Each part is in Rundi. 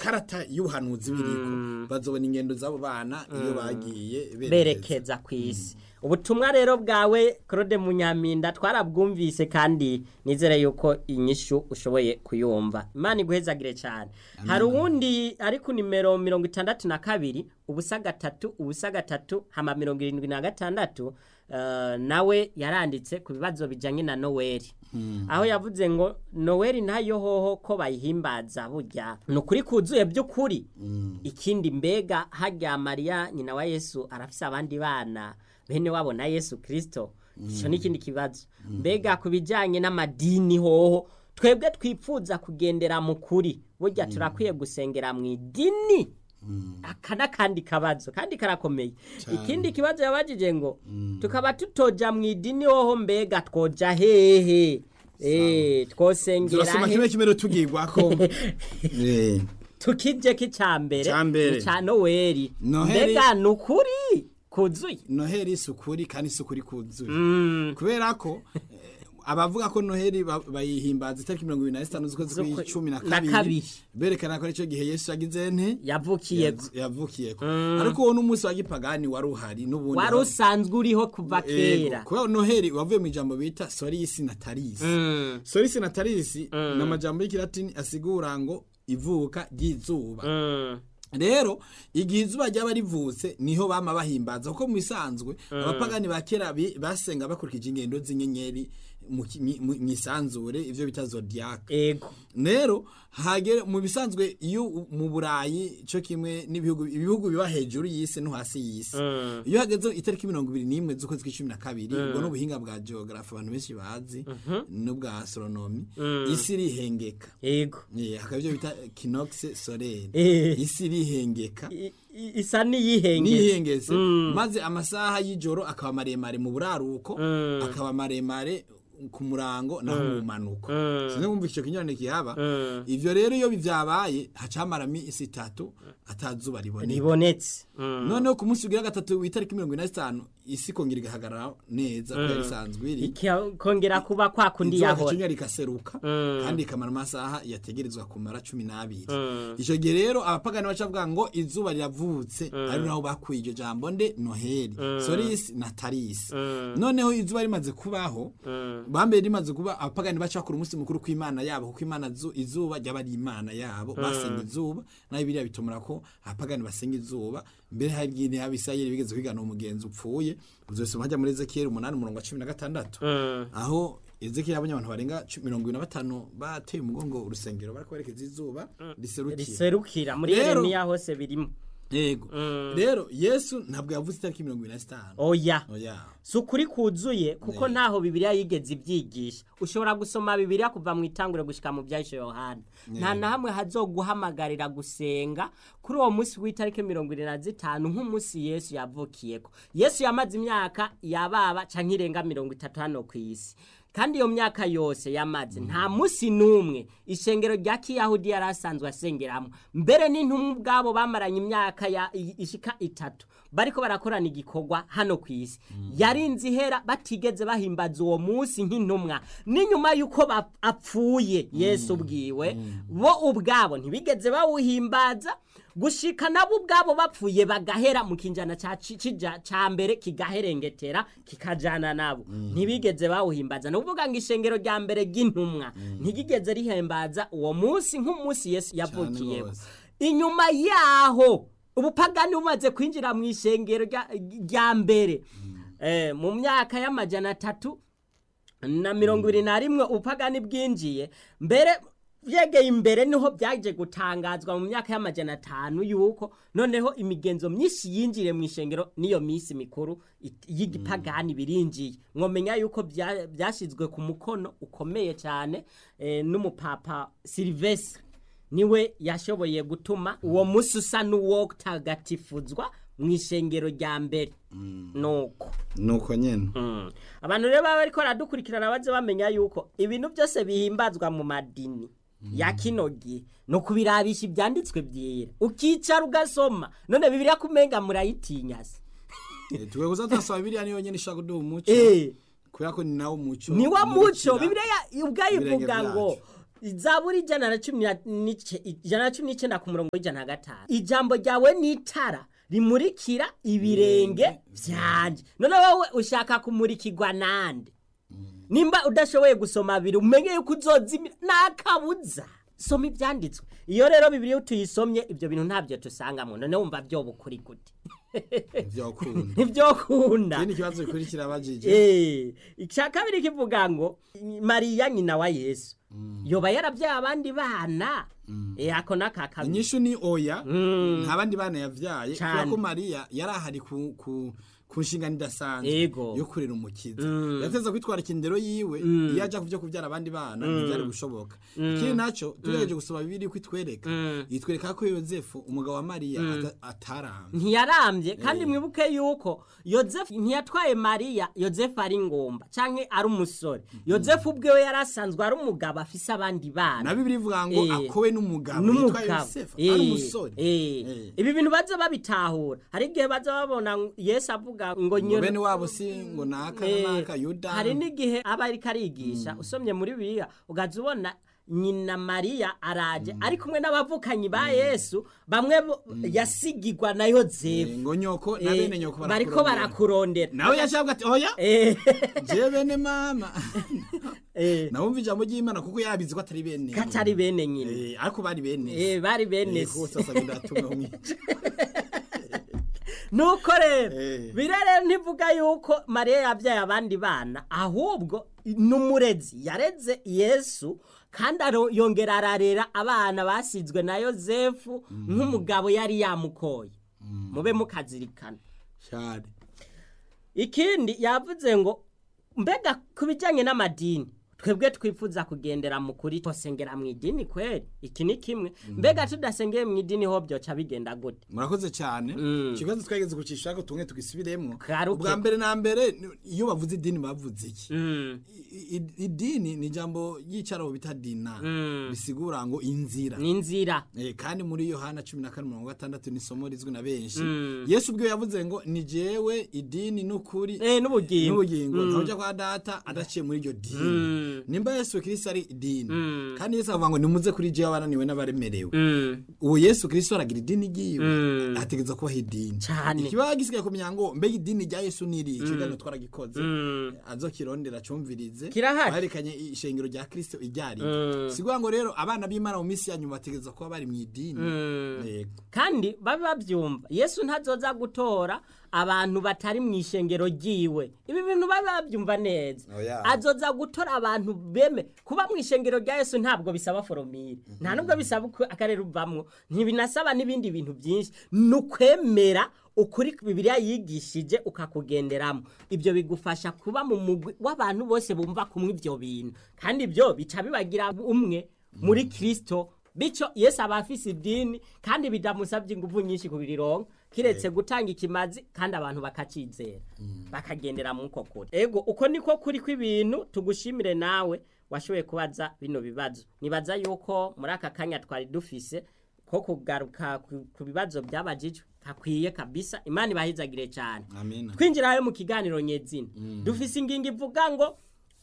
ikarata y'ubuhanuzi biriko bazobona ingendo z'abo bana iyo bagiye berekeza ku isi ubutumwa rero bwawe claude munyaminda twarabwumvise kandi nizere yuko inyishu ushoboye kuyumva imana iguhezagire cyane hari uwundi ari ku nimero mirongo itandatu na kabiri ubusa gatatu ubusa gatatu hama mirongo irindwi na gatandatu eh, nawe yaranditse ku bibazo bijyanye na noweli aho yavuze ngo noweli ntayo hoho ko bayihimbaza burya ni ukuri kuzuye by'ukuri ikindi mbega hajya mariya nyina wa yesu arafise abandi bana bene wabo na yesu kirisito icyo ni ikindi kibazo mbega ku bijyanye n'amadini hoho twebwe twipfuza kugendera mu kuri burya turakwiye gusengera mu idini aka n'akandi kabazo kandi karakomeye ikindi kibazo yabajije ngo tukaba tutoja mu idini hoho mbega twoja hehe Eh, twosengera turasoma he kimwe kimwe rero tugirwako Eh, tukije k'icyambere Icambere. cya noweli Noheli- mbega ni ukuri kuzuye noheli isukuri kandi isukuri kuzuye Mm. kubera ko eh, abavuga ko noheli ba- bayihimbaza itariki mirongo ibiri na zitanu z'ukwezi Z'ukwe- kw'icumi na na kabiri kabiri. berekana ko aricyo gihe yesu yagize nte yavukiye Yav- yavukiyeko ariko uwo n'umunsi wa gipagani wari uhari n'ubundi wari usanzwe uriho kuva kera Ego, kubera noheli wavuye mu ijambo bita sorisi natalisi Mm, sorisi natalisi ni amajambo y'ikilatini asigura ngo ivuka ry'izuba mm, rero igihe izuba ryaba rivutse niho bama bahimbaza kuko mu bisanzwe abapagani ba kera bi- basenga bakurikije ingendo z'inyenyeri mu ki- mi- mu- mwisanzure ivyo bita zodiac ego rero hagere mu bisanzwe iyo u- mu burayi cyo kimwe n'ibihugu ibihugu biba hejuru y'isi no hasi y'isi Mm. iyo hageze itariki mirongo ibiri n'imwe z'ukwezi kw'icumi na kabiri ubwo n'ubuhinga bwa geographe abantu benshi bazi n'ubwa astronomy isi irihengeka ego Eh, hakaba ibyo bita kinox solaire Eh. isi irihengeka I- i- isa n'iyihengetse nihengeze maze amasaha y'ijoro akaba maremare mu buraruko akaba maremare ku murango naho mu manuko sinzi kumva icyo kinyurane kihaba ivyo rero iyo bivyabaye hacamara isi itatu atazuba riboneka ribonetse Mm. noneho ku munsi ugira gatatu w'itariki mirongo ine na zitanu isi ikongera igahagarara neza kuko yari isanzwe iri ikongera kuba kwa kundi izuba yahora kicunya rikaseruka kandi ikamara amasaha yategerezwa kumara cumi n'abiri icyo gihe rero abapagani baca bavuga ngo izuba riravutse ari naho bakuye iryo jambo nde noheli sorisi na tarisi noneho izuba rimaze kubaho bambere rimaze kuba abapagani baca bakora umunsi mukuru kw'imana yabo kuko imana zu- izuba ryaba ari imana yabo basenga izuba nayo biriya bitumura ko abapagani basenga izuba mbere hari igihe abisirayeli bigeze kwigana umugenzi upfuye uzosoma hajya muri ezekiyeli umunani umurongo wa cumi na gatandatu aho ezekiyeli abonye abantu barenga cu- mirongo ibiri na batanu bateye umugongo urusengero bariko berekeza izuba riserukira riserukira muri Rero- yeremiya hose birimo yego rero yesu ntabwo yavuze itariki mirongo ibiri na zitanu oya oya si ukuri kuzuye kuko Ne. ntaho bibiliya yigeze ibyigisha ushobora gusoma bibiliya kuva mu itangure gushika mu byahishe yohana nta na hamwe hazoguhamagarira gusenga kuri uwo munsi w'itariki mirongo irindwi na zitanu nk'umunsi yesu yavukiyeko yesu yamaze imyaka yababa canke irenga mirongo itatu hano ku isi kandi iyo myaka yose yamaze nta munsi n'umwe ishengero rya kiyahudi yari asanzwe asengeramo mbere n'intumwa ubwabo bamaranye imyaka ya- i- ishika itatu bariko barakorana igikorwa hano ku isi yarinze ihera batigeze bahimbaza uwo munsi nk'intumwa n'inyuma y'uko bap- apfuye yesu ubwiwe bo ubwabo ntibigeze bawuhimbaza gushika nabo ubwabo bapfuye bagahera mu kinjana ca ci- cija- ca mbere kigaherengetera kikajana nabo ntibigeze bawuhimbaza ni ukuvuga ngo ishengero rya mbere ry'intumwa ntigigeze rihimbaza uwo munsi nk'umunsi yesu yavukiyeho rwose. inyuma yaho ubupagani bumaze kwinjira mu ishengero rya- rya mbere Eh, mu myaka y'amajana atatu na mirongo ibiri na rimwe ubupagani bwinjiye mbere byegeye imbere niho byaje gutangazwa mu myaka y'amajana atanu yuko noneho imigenzo myinshi yinjiriye mu ishengero n'iyo minsi mikuru it- y'igipagani birinjiye mwomenya yuko bya- byashyizwe ku mukono ukomeye cyane eh, n'umupapa silivesire niwe yashoboye gutuma uwo munsi usa n'uwotagatifuzwa mu ishengero rya mbere nuko nuko nyene Mm. abantu rero baba bariko baradukurikirana baze bamenya yuko ibintu byose bihimbazwa mu madini ya kino gihe ni ukubirabisha ibyanditswe byera ukicara ugasoma none bibiriya kumenga murayitinya se Eh, twe gusa turasaba biriya niyo nyene ishaka kuduha umuco Eh, kubera ko ni nawo muco ni wa muco umurikira bibiriya ubwayo ibirenge ivuga ngo byacu. zaburi ijana na cumi na n'ice- ijana na cumi n'icyenda ku murongo w'ijana na gatanu ijambo ryawe ni itara rimurikira ibirenge byanjye none wowe ushaka kumurikirwa nande nimba udashoboye gusoma abiri umenye yuko uzozimira nakabuza soma ibyanditswe iyo rero bibiri iyo tuyisomye ibyo bintu ntabyo tusangamo none wumva byoba ukuri gute byokunda ntibyokunda ikindi kibazo gikurikira abajije Eh, icya kabiri kivuga ngo mariya nyina wa yesu yoba yarabyaye abandi bana Eh, ako naka kabiri inyishu ni oya nta bandi bana yavyaye Cane. kubera ko mariya yari ahari ku ku ku nshingano idasanzwe Ego. yo kurera umukiza yateza kwitwara ikindero yiwe iyo aja kuvyo kuvyara abandi bana ntivyari gushoboka ikindi naco tugerageje gusoma bibiri ko itwereka itwereka ko yozefu umugabo wa mariya ata- ataramye ntiyarambye kandi mwibuke yuko yozefu ntiyatwaye mariya yozefu ari ngomba canke ari umusore yozefu ubwewe yari asanzwe ari umugabo afise abandi bana na bibiri ivuga ngo Eh. akowe n'umugabo yitwa n'umugabo yosefu Eh, ari umusore eh. Eh. ibi bintu baza babitahura hari igihe baza babona ngo yesu avuga ngo ngo nyina bene wabo si ngo naka Eh, na naka yuda hari n'igihe aba ariko arigisha usomye muri bibiliya ugaza ubona nyina mariya araje ari kumwe n'abavukanyi ba yesu bamwe bo- yasigigwa na Eh, yozefu ngo nyoko na Eh, bene nyoko bariko barakurondera nawe yashabwa ati oya Eh, je bene mama eh, nawumva ijambo ry'imana kuko yabizi ko atari bene katari bene nyina Eh, ariko bari bene Eh, bari bene Eh, se. ko sasa bindatuma umwica nuko rero Eh. birere ntivuga yuko mariya yabyaye abandi bana ahubwo n'umurezi yareze yesu kandi aro- yongera ararera abana basizwe na yozefu nk'umugabo yari yamukoye mube mukazirikana cyane ikindi yavuze ngo mbega ku bijyanye n'amadini twebwe twifuza kugendera mu kuri tosengera mu idini kweri iki ni kimwe mbega tudasengeye mu idini ho byoca bigenda gute murakoze cyane Mm. ikibazo twageze gucisha ko tumwe tugisubiremo Garuke. ubwa mbere na mbere ni- iyo bavuze idini bavuze iki Mm, I- i- idini ni ijambo ry'icyarabu bita dina Mm. bisigura ngo inzira ni inzira Eh, kandi muri yohana cumi na kane mirongo gatandatu ni isomo rizwi na benshi Mm. yesu ubwe yavuze ngo ni jewe idini n'ukuri eh n'ubugingo n'ubugingo ntawujya kwa data adaciye muri iryo dini Mm. nimba yesu kirisito ari idini Mm. kandi yesu avuga ngo nimuze kuri jewe abananiwe n'abaremerewe Mm, ubu yesu kirisito aragira idini ryiwe Mm. ategereza kubaho idini Cane. ikibazo gisigaye kumenya ngo mbega idini rya yesu ni iri ikiganiro twaragikoze mm. azokirondera acumvirize Kirahari. barekanye ishengero rya kirisito iryari Mm. siguha ngo rero abana b'imana mu minsi ya nyuma bategereza kuba bari mu idini Mm. Yego. kandi babe babyumva yesu ntazoza gutora abantu batari mu ishengero ryiwe ibi bintu babe babyumva neza Oya. azoza gutora abantu beme kuba mu ishengero rya yesu ntabwo bisaba foromire nta nubwo bisaba uko akarere uvamwo ntibinasaba n'ibindi bintu byinshi ni ukwemera ukuri bibiliya yigishije ukakugenderamo ibyo bigufasha kuba mu mugwi w'abantu bose bumva kumwe ibyo bintu kandi ibyo bica bibagira umwe muri kirisito bityo yesu aba afise idini kandi bidamusabye ingufu nyinshi kubirironka kiretse gutanga ikimazi kandi abantu bakacizera bakagendera mu uko kuri ego uko niko kuri kw'ibintu tugushimire nawe washoboye kubaza bino bibazo nibaza yuko muri aka kanya twari dufise ko kugaruka ku- ku bibazo byabajijwe hakwiye kabisa imana ibahizagire cyane amina twinjirayo mu kiganiro nyezina dufise ingingo ivuga ngo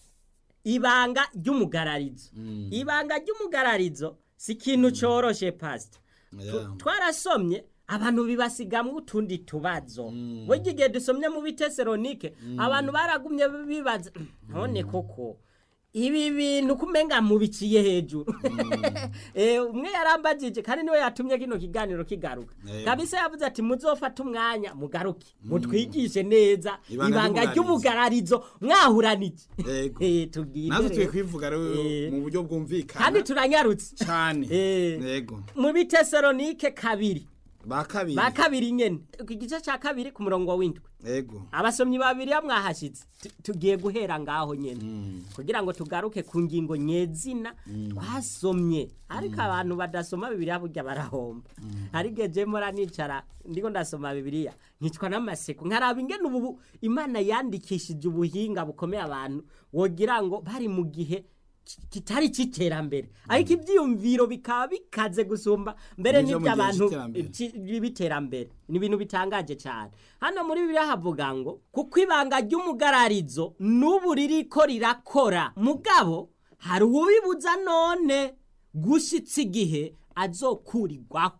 ibanga ry'umugararizo ibanga ry'umugararizo si ikintu coroshe pasita Yeah. twarasomye abantu bibasigamwo utundi tubazo burya igihe dusomye mu biteseronike abantu baragumye bibaza none koko ibi bintu kumenga mubiciye hejuru Eh, umwe yarambajije kandi niwe yatumye kino kiganiro kigaruka Eh. kabisa yavuze ati muzofate umwanya mugaruke mutwigishe neza Ibanga ibanga ry'umugararizo. ry'umugararizo mwahuranije Yego. Eh, tubwire natwe tuye rero. kwivuga rero Eh. mu buryo bwumvikana kandi turanyarutse cyane Eh. yego mu biteseronike kabiri ba kabiri ba kabiri nyene ku gice ca kabiri ku murongo w'indwi yego abasomyi babiri ya mwahashitse Tu- tugiye guhera ngaho nyene kugira ngo tugaruke ku ngingo nyezina twasomye ariko abantu badasoma bibiliya burya barahomba hari igihe je mora nicara ndiko ndasoma bibiliya nkicwa n'amaseko nkaraba ingene ubu imana yandikishije ubuhinga bukomeye abantu wogira ngo bari mu gihe ki- kitari cy'iterambere ariko ibyiyumviro bikaba bikaze gusumba mbere Nivyo mu gihe n'iby'abantu c'iterambere. ci- b'iterambere ni ibintu bitangaje cyane hano muri bibiliya havuga ngo kuko ibanga ry'umugararizo n'ubu ririko rirakora mugabo hari uwibuza none gushitsa igihe azokurirwaho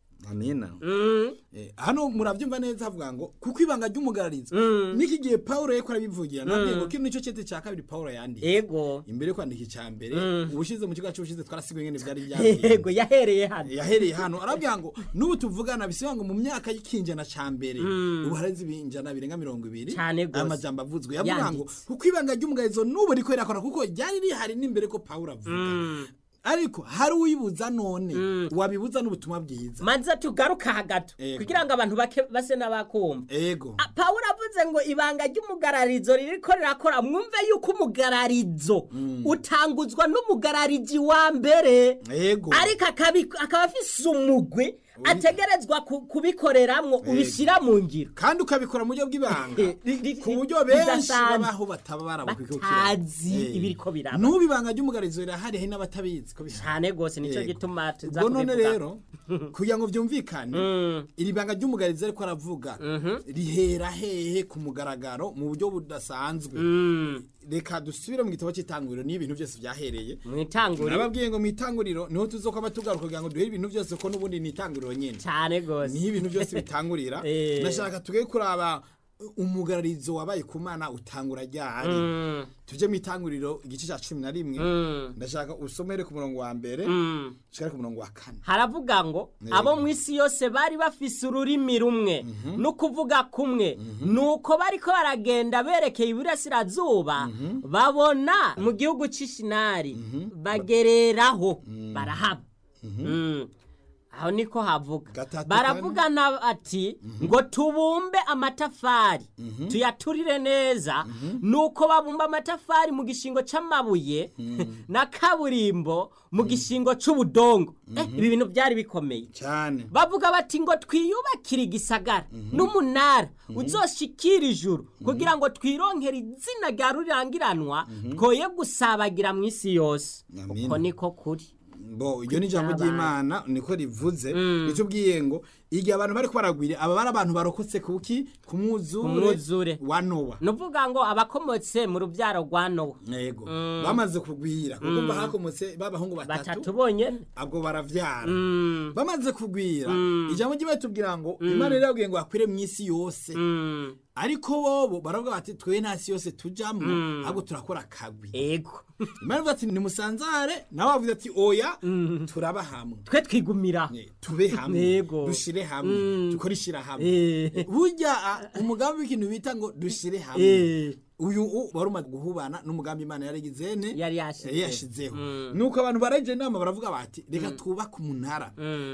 amina Mm, Eh, hano murabyumva neza havuga ngo kuko ibanga ry'umugararizo n'iki gihe pawulo yariko arabivugira nabwiye ngo kino nicyo cete cya kabiri pawulo yanditse ego imbere yo kwandika icya mbere ubushize mu kigo cy'ubushize twarasigaye ingene byari byagenze ego yahereye hano yahereye hano arabwira ngo n'ubu tuvugana bisiba ngo mu myaka y'ikinjana ca mbere ubu hareze ibinjana birenga mirongo ibiri Cane gose. aya majambo avuzwe yavuga ngo Yanditse. kuko ibanga ry'umugarizo n'ubu riko rirakora kuko ryari rihari n'imbere ko pawulo avuga ariko hari uwibuza none wabibuza n'ubutumwa bwiza maze tugaruka hagati Ego. kugira ngo abantu bake base n'abakumva ego Ah, pawulo avuze ngo ibanga ry'umugararizo ririko rirakora mwumve yuko umugararizo utanguzwa n'umugararizi wa mbere ego ariko akabi- akaba afise umugwi ategerezwa ku- kubikoreramwo ubishyira mu ngiro kandi ukabikora mu buryo bw'ibanga Ri- ri- ku buryo benshi bidasanzwe. babaho bataba barabukwikukira Batazi ibiriko biraba. n'ubu ibanga ry'umugarizo rirahari hari n'abatabizi ko bihari cyane rwose nicyo Yego. gituma tuza ubwo none kubivuga rero kugira ngo byumvikane iri banga ry'umugarizo ariko aravuga rihera hehe ku mugaragaro mu buryo budasanzwe reka dusubire mu gitabo cy'itanguriro niyo ibintu byose byahereye mu itanguriro nababwiye ngo mu itanguriro niho tuzokwaba tugaruka kugira ngo duhere ibintu byose ko n'ubundi ni itanguriro nyine cyane rwose niho ibintu byose bitangurira Eh. ndashaka tuge kuraba umugararizo wabaye ku mana utangura ryari Mm, tujye mu itanguriro igice cya cumi na rimwe mm, ndashaka usomere ku murongo wa mbere mm. ushikare ku murongo wa kane haravuga ngo Yego. abo mu isi yose bari bafise ururimi rumwe no kuvuga kumwe nuko bariko baragenda berekeye iburasirazuba babona mu gihugu c'ishinari bagereraho barahaba Mm. aho niko havuga Gatatu baravugana ati ngo tubumbe amatafari tuyaturire neza nuko babumba amatafari mu gishingo c'amabuye na kaburimbo mu gishingo c'ubudongo Eh, ibi bintu byari bikomeye cyane bavuga bati ngo twiyubakire igisagara n'umunara uzoshikira ijuru kugira ngo twironkere izina rya rurirangiranwa twoye gusabagira mu isi yose Amina. uko niko kuri bo iryo ni ijambo Kuryabana. ry'imana niko rivuze ritubwiye ngo igihe abantu bari baragwira aba bari abantu barokotse kuki ku mwuzure mwuzure. wa nowa nuvuga ngo abakomotse mu rubyaro rwa nowa yego bamaze kugwira kuko mba hakomotse b'abahungu batatu batatu bonyene abwo baravyara Mm, bamaze kugwira ijambo ry'imana tubwira ngo imana rero yabwiye ngo akwire mu isi yose mm, ariko bobo baravuga bati twe nta si yose tujamwo ahubwo turakora akagwi ego imana ivuga ati nimusanzare nawe wavuze ati oya turaba hamwe twe twigumira Ne, tube hamwe Yego. dushire hamwe dukore ishira hamwe Eh, burya ah, umugambi w'ikintu bita ngo dushire hamwe eh, uyu u- wari umaze guhubana n'umugambi imana yarigize ne Yari yashize. yari yashizeho nuko abantu baraje inama baravuga bati reka twubake umunara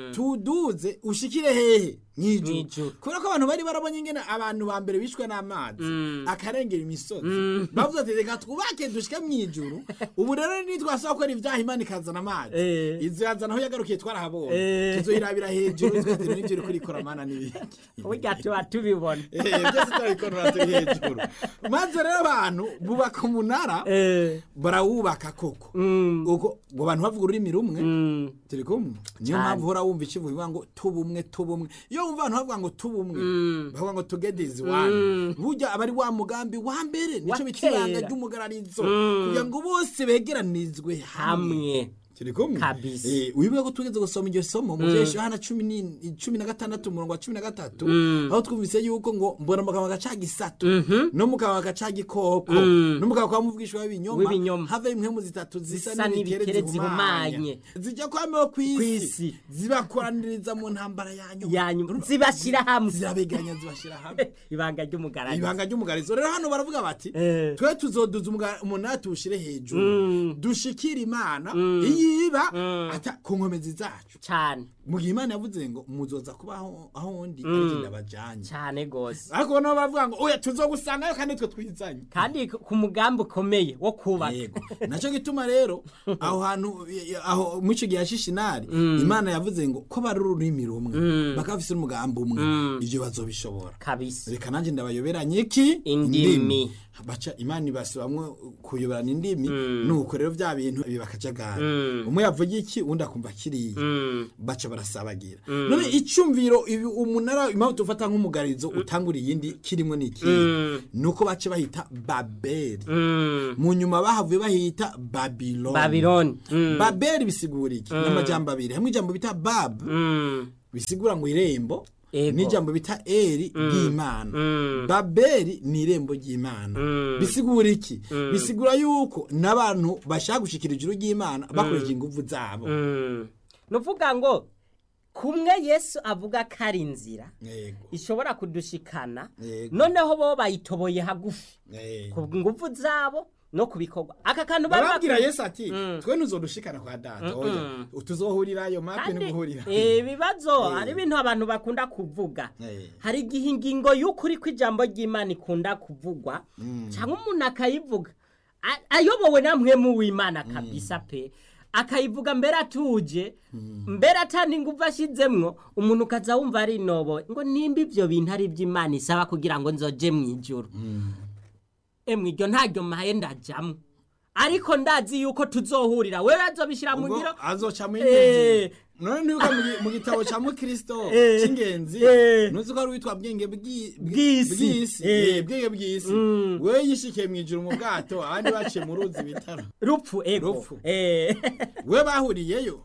tuduze ushikire hehe mw'ijuru Mw'ijuru. kubera ko abantu bari barabonye ingene abantu ba mbere bishwe n'amazi akarengera imisozi bavuze ati reka twubake dushike mw'ijuru ubu rero nitwasaba gukora ibyaha imana ikazana amazi Eh. izo yazana aho yagarukiye twarahabonye Eh. tuzoyirabira hejuru twatira n'ibyo uri kurikora mana n'ibiki burya tuba tubibona Eh, byose turabikorera turi hejuru maze rero abantu bubaka umunara Eh, barawubaka koko mm, uko ngo abantu bavuga ururimi rumwe mm, turi kumwe niyo Cyane. mpamvu uhora wumva ikivuga bivuga ngo tubumwe tubumwe iyo wumva abantu bavuga ngo tubumwe bavuga ngo tugedizi wani burya aba ari wa mugambi wa mbere nico Wa bita ibanga kera. ry'umugararizo kugira ngo bose begeranizwe hamwe hamwe turi kumwe Kabisa. Eh, wibuke ko tugeze gusoma iryo somo mu bya yohana cumi ni- cumi na gatandatu umurongo wa cumi na gatatu aho twumvise yuko ngo mbona mu kanwa gaca gisatu no mu kanwa gaca gikoko no mu kanwa kwa muvugishwa w'ibinyoma W'ibinyoma. have impwemu zitatu zisa Zisa n'ibikere n'ibikere zihumanye zihumanye. zijya kwameho kw'isi Kw'isi. zibakoraniriza mu ntambara yanyu yanyu zibashyira hamwe zirabeganya zibashira hamwe ibanga ry'umugaragaro ibanga ry'umugarizo rero hano baravuga bati Eh. twe tuzoduza umuga- umunara tuwushire hejuru dushikire imana iyiba ata ku nkomezi zacu cyane mu gihe imana yavuze ngo muzoza kuba aho aho undi ariko ndabajanye cyane rwose ariko nabo baravuga ngo oya tuzogusangayo kandi twe twizanye kandi ku mugambi ukomeye wo kubaka yego nacyo gituma rero aho hantu aho mu icyo gihe hashishinari imana yavuze ngo ko bari ururimi rumwe bakaba bafise n'umugambi umwe ibyo bazobishobora kabisa reka nanjye ndabayoberanye iki Indimi. baca imana ibasibamwe kuyoberana indimi nuko rero bya bintu biba akajagari umwe yavuga iki undi akumva kiriya Mm. baca barasabagira none icumviro ibi umunara impamvu tufata nk'umugarizo utangura iyindi kirimo ni ikihe nuko bace bahita babeli Mm. mu nyuma bahavuye bahita babiloni Babiloni. Mm. babeli bisigura iki n'amajambo abiri hamwe ijambo bita bab Mm. bisigura ngo irembo Ego. n'ijambo bita eri ry'imana Mm. babeli ni irembo ry'imana bisigura iki bisigura yuko n'abantu bashaka gushikira ijuru ry'imana bakoresheje ingufu zabo Mm. nuvuga ngo kumwe yesu avuga ko ari inzira yego ishobora kudushikana Yego. noneho bo bayitoboye hagufi yego ku nguvu zabo no ku bikorwa aka kantu bari barabwira bakwiye- yesu ati twe ntuzodushikana kwa data oya tuzohurirayo mape kandi n'uguhurira eh, ibibazo Eh. hari ibintu abantu bakunda kuvuga Eh. hari igihe ingingo y'ukuri kw'ijambo ry'imana ikunda kuvugwa cyangwa umuntu akayivuga a- ayobowe na mwemu w'imana kabisa pe akayivuga mbere atuje mbere atandi ingufu ashyizemwo umuntu ukaza wumva ari inobo ngo nimba ibyo bintu ari iby'imana isaba kugira ngo nzoje mu ijoro emwe iryo ntaryo maye ndajyamo ariko ndazi yuko tuzohurira wewe azobishyira mu ubwo ngiro azoca mu Eh. ingenzi none ntibuka mu gi- mu gitabo ca mukristo Eh. c'ingenzi Eh. ntuzi ko ari uwitwa bwenge bw'i- bw- Bw'isi. bw'isi Eh. Eh, bwenge bw'isi wewe yishikiye mw'ijuru mu bwato abandi baciye mu ruzi bitaro rupfu ego Rupfu. Eh. we bahuriyeyo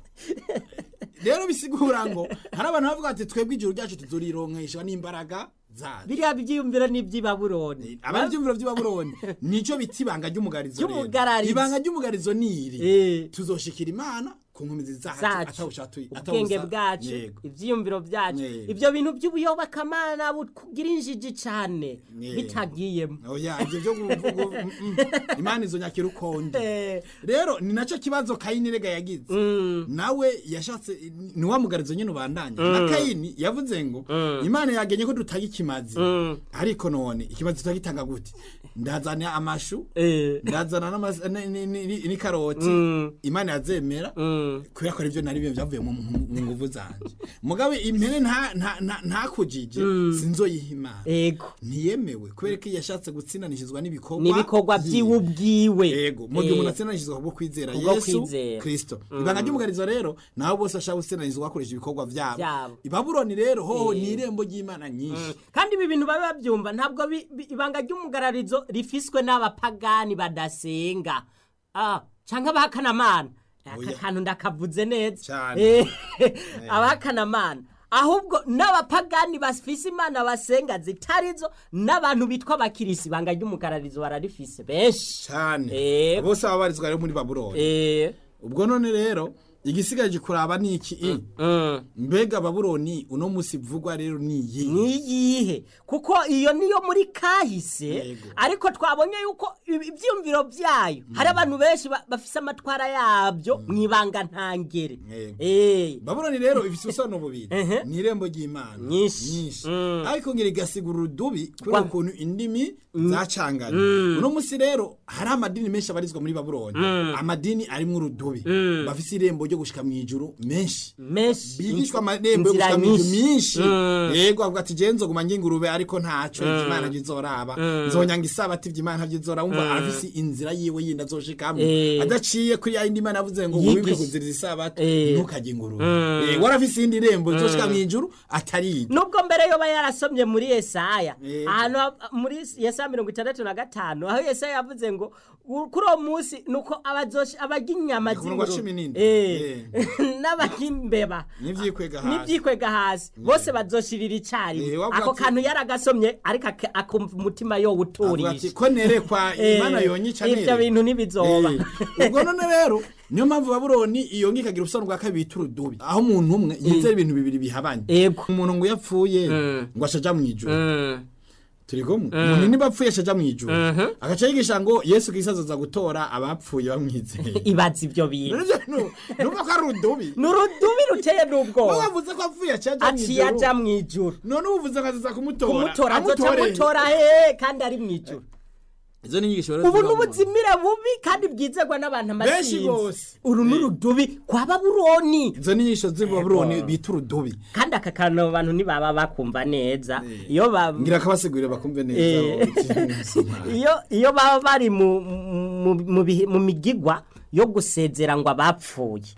rero bisigura ngo hari abantu bavuga ati twebwe ijuru ryacu tuzorironkeshwa n'imbaraga zacu biriya byiyumviro ni iby'ibaburoni abari ibyumviro by'ibabuloni nico bita ibanga ry'umugarizo rero. Ry'umugarizo. ibanga ry'umugarizo ni iri Eh. tuzoshikira imana ku nkomezi zacu zacu atawushatuye ubwenge bwacu ibyiyumviro byacu Yego. ibyo bintu by'ubuyobokamana bugira injiji cyane Yego. bitagiyemo oya ibyo byo kuvuga mm, mm, imana izo nyakira ukonde Eh. rero ni nacyo kibazo kayini rega yagize nawe yashatse ni wa mugarizo nyine ubandanya na kayini yavuze ngo imana yagenye ko dutaga ikimazi ariko none ikimazi tutagitanga gute ndazana amashu Eh. ndazana n'amas- ni- ni- ni- n'ikaroti imana yazemera kubera ko aribyo nari byo byavuye mu mu- mu nguvu zanje mugabe impene nta- nta- nta- ntakujije sinzoyiha imana ego ntiyemewe kubera ko iyo yashatse gutsindanishizwa n'ibikorwa n'ibikorwa byiwe. by'iwe ubwiwe yego mu gihe Eh. umuntu atsindanishizwa kubwo kwizera Kubwo yesu kwizera. kristo ibanga ry'umugarizo rero naho bose bashaka gutsindanishizwa bakoresha ibikorwa byabo Byabo. ibabuloni rero hoho ni irembo ry'imana nyinshi kandi ibi bintu babe babyumva ntabwo bi- bi- ibanga ry'umugararizo rifiswe n'abapagani badasenga ah, cyangwa abahakanamana aka Oya. kantu ndakavuze neza Cane. Eh, abahakanamana ahubwo n'abapagani bafise imana basenga zitarizo n'abantu bitwa abakirisi ibanga ry'umugararizo bararifise benshi cyane Yego. bose baba barizwa rero muri babuloni Eh, ubwo none rero igisigaje kuraba ni iki i mm. mbega babuloni uno musi vugwa rero ni iyi niyihe kuko iyo niyo muri kahise Yego. ariko twabonye yuko ibi- ibyiyumviro byayo hari abantu benshi ba- bafise amatwara yabyo mu ibanga ntangere Yego. Eh, babuloni rero ifite ubusobanuro bubiri Ehe. ni irembo ry'imana Nyinshi. Mm. ariko ngira igasigura urudubi kubera Kwa- ukuntu indimi zacanganye uno musi rero hari amadini menshi abarizwa muri babuloni amadini arimwo urudubi bafise irembo ryo gushika mu ijuru menshi menshi bigishwa inzi- amarembo yo inzira gushika mu ijuru nyinshi. myinshi Mm. yego avuga ati jewe nzoguma ngingurube ariko ntaco imana ntizoraba nzonyanga isabati ivy'imana ntavyizora wumva arafise inzira yiwe yindi azoshikamwo Eh. adaciye kuri ya yindi mana yavuze ngo Yigisha. wibuke kuziriza isabati Eh. ntukajye ingurube Eh, warafise iyindi rembo izoshika mu ijuru atari iryo nubwo mbere yoba yarasomye muri yesaya Yego. ahantu ha- muri yesaya mirongo itandatu na gatanu aho yesaya yavuze ngo "U- kuri uwo munsi nuko abazoshi- abarya inyama Ku murongo wa z'ingurube cumi n'indwi. Eh. n'abarya imbeba n'ivyikwega hasi n'ibyikwega hasi bose bazoshirira icyarimwe Eh, wavuga ako ati- kantu yaragasomye ariko ak- akumva umutima yo avuga ati wuturisha ko nerekwa Eh, imana yonyica ivyo nere bintu ntibizoba Eh, ubwo none rero niyo mpamvu babuloni iyo ngiyo ikagira ubusobanuro bwa kabiri bita urudubi aho umuntu umwe yizera ibintu bibiri bihabanye ego umuntu ngo iyo apfuye ngo ashaja mu ijuru Mm. turi kumwe umuntu niba apfuye ashaja mu ijuru agaca yigisha ngo yesu kristo azoza gutora abapfuye bamwizeye ibaza ivyo bintu Rero ivyo nu- numva ko ari urudubi ni urudubi ruteye Wowe n'ubwoba wavuze ko apfuye acaja mu aciye aja ijuru mu ijuru none ubuvuze ngo azaza kumutora kumutora azoca Amutore. amutora he kandi ari mu ijuru izo ni inyigisho rero ubu ziba ni mu- ubuzimire bubi kandi bwizerwa n'abantu Benshi amasinzi bose. uru ni urudubi kwa babuloni izo ni inyigisho z'i babuloni bita urudubi kandi aka kantu abo bantu ntibaba bakumva neza iyo ba ngira akabasigurire bakumve neza Eh. abo- iyo iyo baba bari mu mu- mu bihe- mu migigwa yo gusezera ngo abapfuye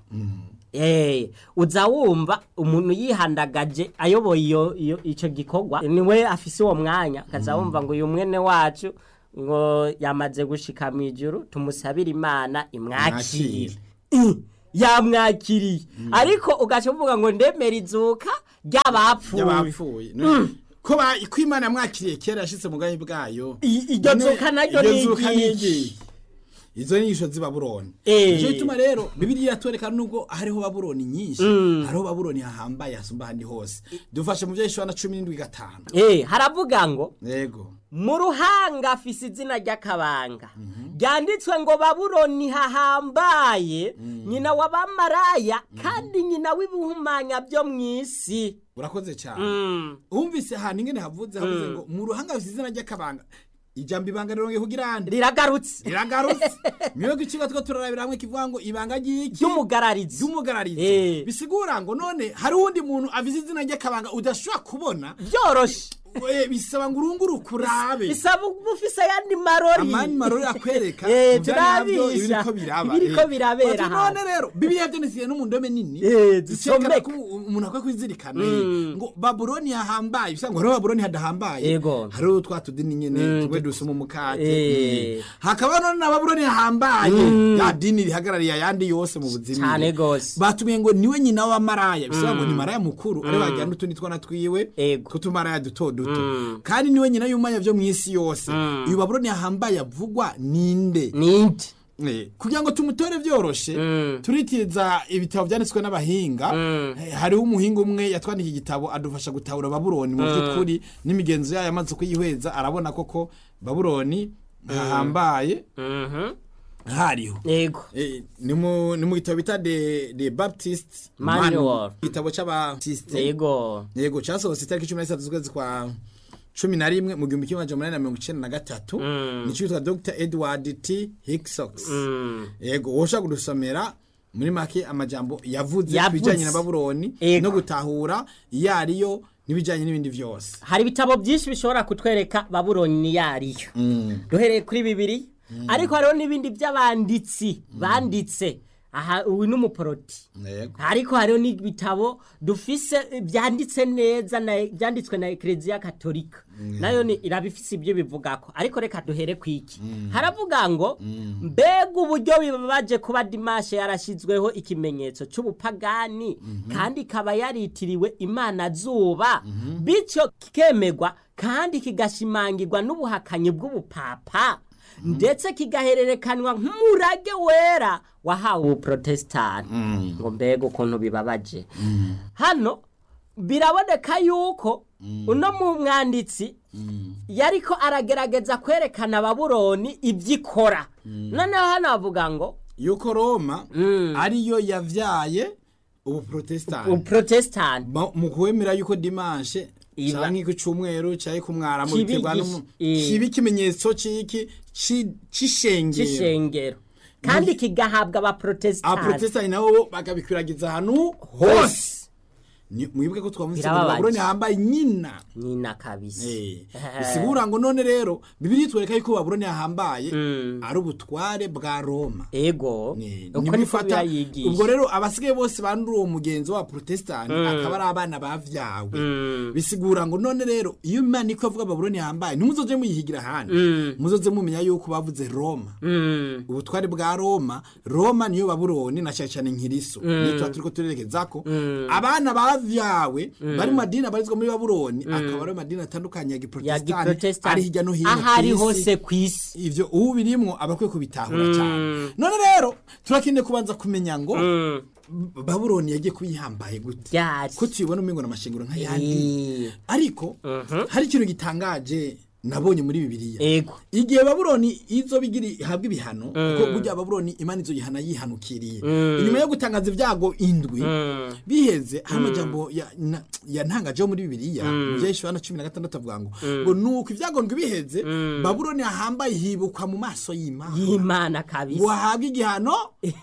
Eh, uza wumva umuntu yihandagaje ayoboye iyo iyo ico gikorwa niwe afise uwo mwanya akaza wumva ngo uyu mwene wacu ngo yamaze gushika mu ijuru tumusabire imana imwakire Eh, yamwakiriye ariko ugaca uvuga ngo ndemera izuka ry'abapfuye y'abapfuye ko ba ko imana yamwakiriye kera yashitse mu bwami bwayo I- iryo None zuka naryo iryo ni zuka ni iryiki? iryiki? izo ni inyigisho z'i babuloni Eh. nicyo gituma rero bibiliya iratwereka nubwo hariho babuloni nyinshi hariho babuloni hahambaye hasumba ahandi hose dufashe mu byo na cumi n'indwi gatanu Eh, haravuga ngo yego mu ruhanga afise izina ry'akabanga ryanditswe ngo babuloni hahambaye nyina w'abamaraya kandi nyina w'ibihumanya byo mu isi urakoze cyane Mm. wumvise ahantu ingene havuze havuze ngo mu ruhanga hafite izina ry'akabanga ijambo ibanga rirongeye kugira ande riragarutse riragarutse niyo ikigo two turarabira hamwe kivuga ngo ibanga ry'iki ry'umugararizi ry'umugararizi Eh. bisigura ngo none hari uwundi muntu avize izina ry'akabanga udashobora kubona byoroshe eh, bisaba ngo urunguruke urabe bisaba uba ufise ayandi marori amani marori akwereka Eh, mu vyari navyo turabisha. ibiriko biraba Ibiriko eh. birabera Bati ahantu. none rero bibiliya vyanditse no mu ndome nini Eh, zicekana zisomeka. ko umuntu akwiye kwizirikana eh, ngo babuloni hahambaye bisa ngo hariho babuloni hadahambaye Yego. hariho twa tudini nyene tumwe dusoma umukate Eh. mm. hakaba none na babuloni hahambaye ya dini rihagarariye ayandi yose mu buzima Cane gose. batumiye ngo niwe nyina wa maraya bisaba ngo ni maraya mukuru ari wagira n'utundi twana twiwe Ego. tutumaraya duto duto kandi niwe nyina y'umwanya vyo mw'isi yose uyu babuloni yahambaye avugwa ninde ninde Eh, kugira ngo tumutore vyoroshe turitiza ibitabo vyanditswe n'abahinga Eh, hariho umuhinga umwe yatwandikiye igitabo adufasha gutahura babuloni mu vy'ukuri n'imigenzo yayo amaze kuyihweza arabona koko babuloni hahambaye Mhm. hariho yego Eh, ni mu ni mu gitabo bita de de Baptist Manual. igitabo c'abatiste yego yego cyasohotse itariki cumi n'itatu z'ukwezi kwa cumi na rimwe mu gihumbi kimwe amajana umunani na mirongo icenda na gatatu nico yitwa dr edward t hicksox Mm. yego woshobora kudusomera muri make amajambo yavuze Yavuze. ku bijanye na babuloni Yego. no gutahura iyo ariyo n'ibijanye n'ibindi vyose hari ibitabo byinshi bishobora kutwereka babuloni ni yariyo duhereye kuri bibiri ariko hariho n'ibindi by'abanditsi banditse aha uyu ni umuporoti yego ariko hariho n'ibitabo dufise eh, byanditse neza na byanditswe na ekereziya katolika nayo ni irabifise ibyo bivugako ariko reka duhere ku iki haravuga ngo mbega uburyo bibabaje kuba dimashe yarashyizweho ikimenyetso cy'ubupagani kandi ikaba yaritiriwe imana zuba bityo kikemegwa kandi kigashimangirwa n'ubuhakanyi bw'ubupapa ndetse kigahererekanwa nk'umurage wera wahawe ubuprotestani ngo mbega ukuntu bibabaje hano biraboneka yuko uno mu mwanditsi yariko aragerageza kwerekana babuloni ibyo ikora noneho hano havuga ngo yuko roma ariyo yavyaye ubuprotestani ubuprotestani Ma- mu kwemera yuko dimanche Iba- canke ku cumweru canke ku mwaramu Kibi biterwa gish- n'umu- eh. kiba ikimenyetso c'iki ci- c'ishengero cy'ishengero kandi kigahabwa abaprotestani abaprotestani nabo bakabikwiragiza ahantu hose Ni- mwibuke ko twavuze ngo Birababaje. babuloni hambaye nyina nyina kabisa Eh, bisigura ngo none rero bibiri twereka yuko babuloni yahambaye Mm. ari ubutware bwa roma ego Ni- uko nibwo niko ifata birayigisha ubwo rero abasigaye bose bandura uwo mugenzo wa protestani akaba ari abana bavyawe Mm. bisigura ngo none rero iyo imana iko avuga babuloni yambaye ntimuzoje muyihigira ahandi Mm. muzoze mumenya yuko bavuze roma Mm. ubutware bwa roma roma niyo babuloni na cyane cyane nkiriso niyo tuba turiko turerekezako abana bavyawe bari mu madini abarizwa muri babuloni akaba ari madini atandukanye ya ya giprotestani ari giprotestani hirya no hino ahari kw'isi. hose ku isi ivyo ubu birimwo aba akwiye kubitahura cyane none rero turakeneye kubanza kumenya ngo Mm. B- babuloni yagiye kuyihambaye gute ryari ko tuyibona umengo n'amashengero nk'ayandi Eh, ariko hari ikintu gitangaje nabonye muri bibiliya ego igihe babuloni izo bigira ihabwa ibihano kuko burya babuloni imana izo yihana yihanukiriye inyuma yo gutangaza ibyago indwi biheze hari amajambo ya- na- yantangajeho muri bibiliya byinshi na cumi na gatandatu avuga ngo ngo nuko ibyago ndwi biheze babuloni ahambaye hibukwa mu maso y'imana y'imana ngo kabisa ahabwe igihano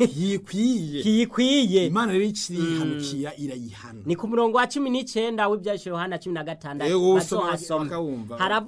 yikwiye kiyikwiye imana rero ikirihanukira irayihana ni ku murongo wa cumi n'icyenda w'ibyashe yohana cumi na gatandatu Ego, usoma bazohasoma. bakawumva. haravuga ngo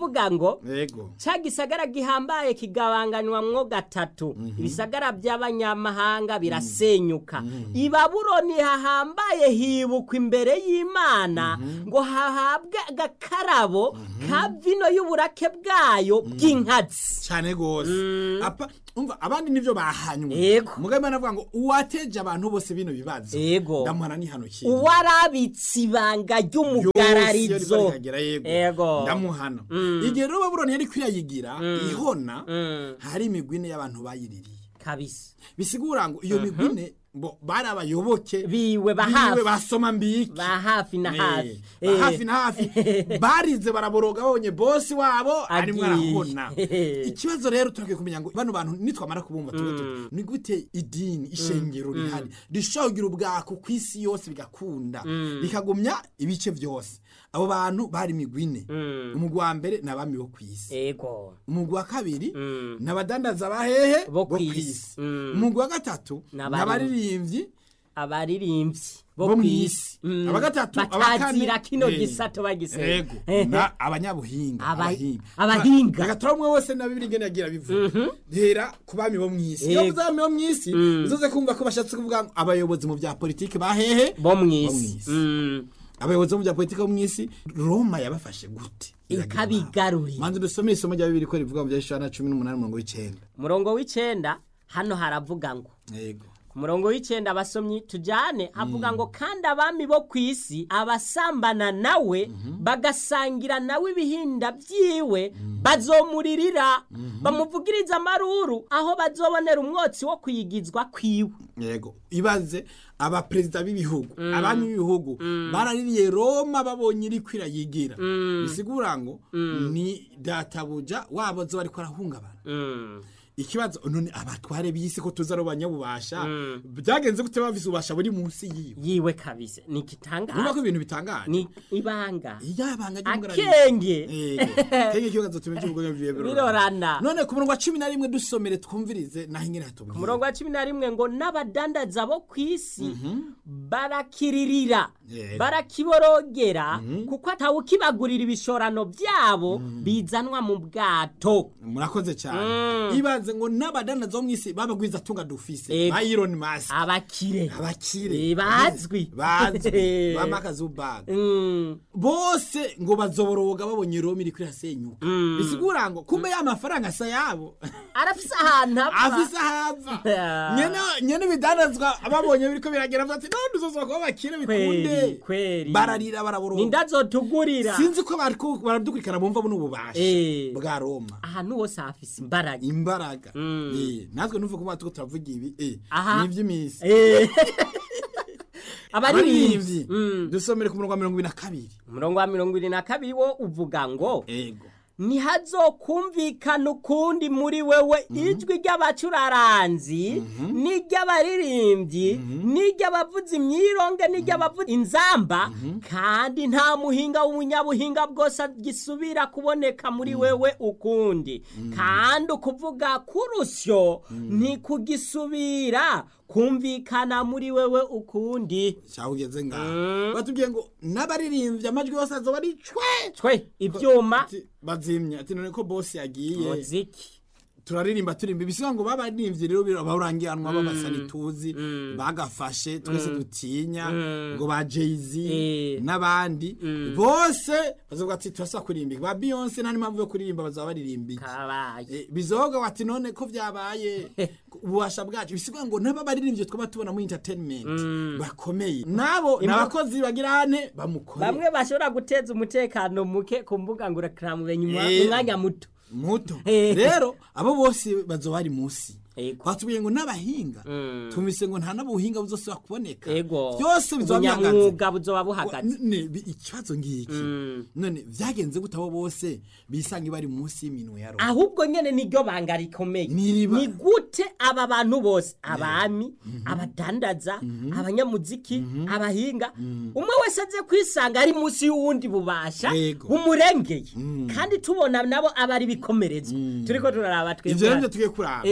ngo yego ca gisagara gihambaye kigabanganywamwo gatatu ibisagara by'abanyamahanga birasenyuka i babuloni hahambaye hibukwa imbere y'imana ngo hahabwe agakarabo ka vino y'uburake bwayo bw'inkazi cyane gose apa umva abandi nivyo bahanywe Yego. mugabo imana avuga ngo uwateje abantu bose bino bibazo Yego. ndamuhana nihanukira uwarabitse ibanga ry'umugararizo rikagera yego Yego. ndamuhana igihe rero babuloni yari kwirayigira ihona hari imigwi ine y'abantu bayiririye kabisa bisigura ngo iyo migwi ine bo bari abayoboke biwe bahafi biwe basoma mbiki ba hafi na hafi Eh, ba hafi na hafi barize baraboroga babonye bosi wabo arimo Agiye. arahona ikibazo rero turakwiye kumenya ngo bano bantu nitwamara kubumva tuba tuti ni gute idini ishengero rihari rishobora kugira ubwako ku isi yose bigakunda bikagumya ibice byose abo bantu bari imigwi ine umugwi wa mbere ni abami bo ku isi ego umugwi wa kabiri ni abadandaza bahehe Bo bo ku kw'isi. isi Mm. umugwi wa gatatu Ni ni abari- abaririmbyi abaririmbyi bo bo mu kw'isi isi Mm. abagatatu batazira kino eh, gisato bagisenga yego na abanyabuhinga Aba- abahinga abahinga. agatora umwe wese na bibiri ngene yagira bivuga hera ku bami bo mu isi iyo Yego. uvuze abami bo mu isi uzoze kumva ko bashatse kuvuga ngo abayobozi mu bya politiki bahehe bo mu mu isi isi. Mm. abayobozi mu bya politiki bo mu isi roma yabafashe gute ikabigarurira manzi dusome isomo rya bibiri ko rivuga mu bya Yoshua cumi n'umunani mirongo w'icenda umurongo w'icenda hano haravuga ngo yego ku murongo w'icenda abasomyi tujane havuga ngo kandi abami bo ku isi abasambana nawe bagasangira nawe ibihinda byiwe bazomuririra bamuvugiriza amaruru aho bazobonera umwotsi wo kuyigizwa kwiwe yego ibaze abaperezida b'ibihugu abami b'ibihugu baraririye roma babonye iri kwirayigira bisigura ngo ni databuja wabo zo bariko arahungabana Mm. ikibazo none abatware b'isi ko tuzi ari abanyabubasha byagenze gute bafise ububasha buri munsi yiwe yiwe kabisa ni urumva ko igitangaza ibintu bitangaje ni ibanga iyabanga ry'umugararizi akenge Yego. kenge ikibazo tume cy'ubugome bwiwe birorana none ku murongo wa cumi na rimwe dusomere twumvirize naho ingene hatubwira umurongo wa cumi na rimwe ngo n'abadandaza bo ku isi barakiririra Yego. barakiborogera kuko atawukibagurira ibishorano byabo bizanwa mu bwato murakoze cyane ibaze ngo n'abadandaza bo mu isi babagwiza tunga dufise Yego. ba Elon Musk abakire abakire Eh, bazwi. bazwi ba Mark Zuckerberg Mm, bose ngo bazoboroga babonye Roma iri kwirasenyuka bisigura ngo kumbe ya mafaranga asa yabo arafise ahantu apfa afise ahava Ah. nyene nyene bidandazwa babonye biriko biragera ati none uzoza kuba bakire bikunde kweri kweri bararira baraboroga nindazotugurira sinzi ko bariko baradukurikirana bumva buno bubasha Eh. bwa Roma ahantu hose hafise imbaraga imbaraga Eh, natwe nuvuga ko tuko turavuga ibi eh, Aha. ni iby'iminsi Eh. abaririmbyi abaririmbyi dusomere ku murongo wa mirongo ibiri na kabiri umurongo wa mirongo irindwi na kabiri wo uvuga ngo ego ntihazokumvikana ukundi muri wewe ijwi ry'abacuraranzi n'iry'abaririmbyi n'iry'abavuza imyironge n'iry'abavuza inzamba kandi nta muhinga w'umunyabuhinga bwose gisubira kuboneka muri wewe ukundi kandi ukuvuga k'urusyo ntikugisubira kumvikana muri wewe ukundi cyangwa ugeze ngaho batubwiye ngo n'abaririmbyi amajwi yose azoba ari cwe twe ibyuma Ati, bazimya ati none ko bosi yagiye muziki turaririmba turimba ibisiga ngo babaririmbyi rero barangiranwa babasani tuzi bagafashe twese dutinya ngo ba Jay-Z Eh. n'abandi bose bazovuga ati turasaba kuririmba ba Beyonce nta n'impamvu yo kuririmba bazaba baririmba iki kabaye Eh, bizoga wati none ko vyabaye ububasha bwacu bisigwa ngo naba baririmbye twaba tubona muri entertainment bakomeye nabo nabakozi bagirane bamukore bamwe bashobora guteza umutekano muke ku mbuga ngurukanabumenyi nyuma Eh. umwanya muto muto Eh. rero abo bose bazoba bari musi Ego. batubwiye ngo n'abahinga tumvise ngo nta n'ubuhinga buzosubira kuboneka ego byose bizoba bihagaze ubunyamwuga buzoba Wa- buhagaze none bi- ikibazo ngiki none vyagenze gute abo bose bisanga bari musi y'iminwe ya Roma ahubwo nyene niryo banga rikomeye N'iriba. ni gute aba bantu bose abami abadandaza abanyamuziki abahinga umwe wese aze kwisanga ari munsi y'uwundi bubasha Yego. bumurengeye kandi tubona nabo aba ari bikomerezwa turiko turaraba ivyo rero twebwe tugiye kuraba Eh.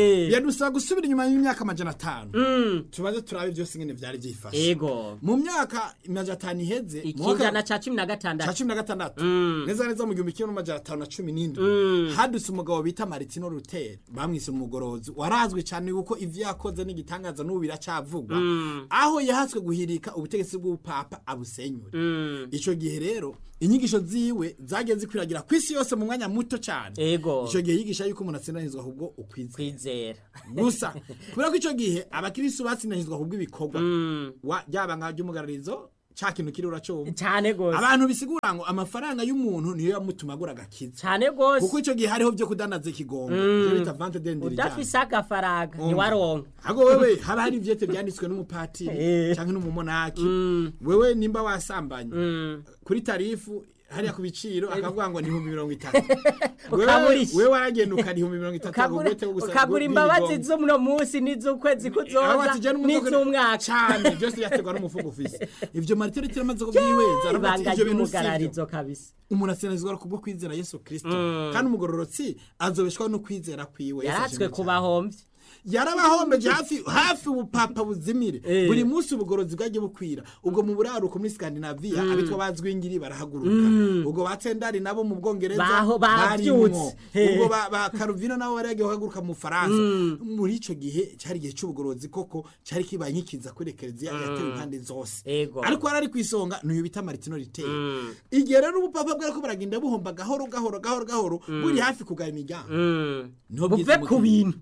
bimusaba gusubira inyuma y'imyaka amajana atanu Mm. tubaze turabe byose ingene vyari vyifashe ego mu myaka amajana atanu iheze mu mwaka- ikinjana ca cumi na ca gatandatu cumi na gatandatu Mm. neza neza mu gihumbi kimwe n'amajana atanu na cumi n'indwi Mm. hadutse umugabo bita maritino ruteri bamwise umugorozi warazwi cyane yuko ivyo yakoze n'igitangaza n'ubu biracavugwa aho yahatswe guhirika ubutegetsi bw'ubupapa abusenyure Mm. ico gihe rero inyigisho ziwe zagiye zikwiragira ku isi yose mu mwanya muto cyane ego ico gihe yigisha yuko umuntu atsindanizwa ahubwo ukwiza kwizera gusa kubera ko ico gihe abakristo batsindanizwa ahubwo ibikorwa Mm. wa- ryaba nka ry'umugararizo ca kintu kiri uracumva cyane gose abantu bisigura ngo amafaranga y'umuntu niyo yamutuma agura agakiza cyane gose kuko icyo gihe hariho byo kudanaza ikigongo ibyo bita vante dendiri udafise agafaranga ntiwaronka ahubwo wewe haba hari ivyete byanditswe n'umupatiri Eh. cyangwa n'umumonaki Mm. wewe nimba wasambanye Mm. kuri tarifu hariya ku biciro akavuga ngo ni ibihumbi mirongo itatu Wewe- Ukagurisha. wewe waragenda ukana ibihumbi mirongo itatu ukagura agugwete wo gusa- ukagura gu- imbabazi bw'ibigongo. z'uno munsi n'iz'ukwezi Aho kuzoza batijana umufuko- n'iz'umwaka cyane byose byaterwa n'umufuko ufise ivyo maritero tiramaze kubyihweza aravuga ati ibanga ivyo bintu sivyo ry'umugararizo kabisa umuntu atsinazwa kubwo kwizera yesu kirisito kandi umugororotsi azobeshwaho no kwizera kwiwe Yesu yaratswe ashimwe cyane. kubahomvye yarabahombeje hafi hafi ubupapa buzimire Eh. buri munsi ubugorozi bwagiye bukwira ubwo mu buraruko muri skandinaviya abitwa bazwingiri barahaguruka ubwo batendari nabo mu bwongereza Baho- barimwo. bavyutse. Eh. ubwo ba- ba karuvino nabo bari bagiye guhaguruka mu faransa muri ico gihe cyari igihe c'ubugorozi koko cyari kibaye nkikiza kuri ekereziya yatewe impande zose Ego. ariko yari ari ku isonga n'uyu bita maritino riteye igihe rero ubupapa bwariko baragenda buhomba gahoro gahoro gahoro gahoro buri hafi kugaya imiryango Mm. Niho buve bwiza ku umukenyero- bintu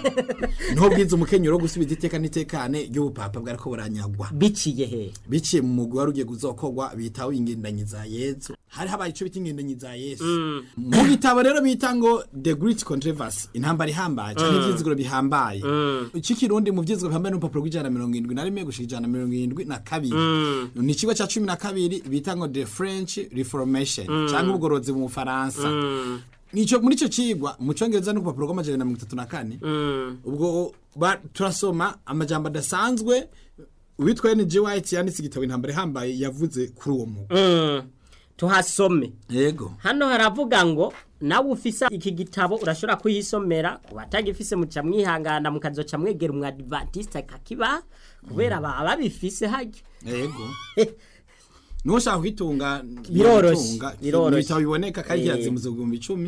Eh. niho bwiza umukenyero wo gusubiza iteka n'itekane ry'ubupapa bwariko buranyagwa biciye he biciye mu mugwi wari ugiye guzokorwa bitaho ingendanyi za yesu hari habaye ico bita ingendanyi za yesu mu gitabo rero bita ngo the great controversy intambara ihambaye canke ivyizigiro bihambaye c'ikirundi mu vyizigiro bihambaye n'urupapuro rw'ijana na mirongo indwi na rimwe gushika ijana na mirongo indwi na kabiri ni ikigo ca cumi na kabiri bita ngo the french reformation canke ubugorozi mu bufaransa nico muri ico cigwa mu congereza no ku rupapuro rw'amajana na mirongo itatu na kane ubwo ba- turasoma amajambo adasanzwe uwitwa N.G. White yanditse igitabo intambara ihambaye yavuze kuri uwo mugwi Mm. tuhasome yego hano haravuga ngo nawe ufise iki gitabo urashobora kuhisomera ku batagifise muca mwihangana mukazoca mwegera umwadivantiste akakiba kubera baba babifise harya yego nushaka kwitunga Biroroshe, yotunga. biroroshe. ibitabo biboneka kandi Eh. kirazimuze ibihumbi icumi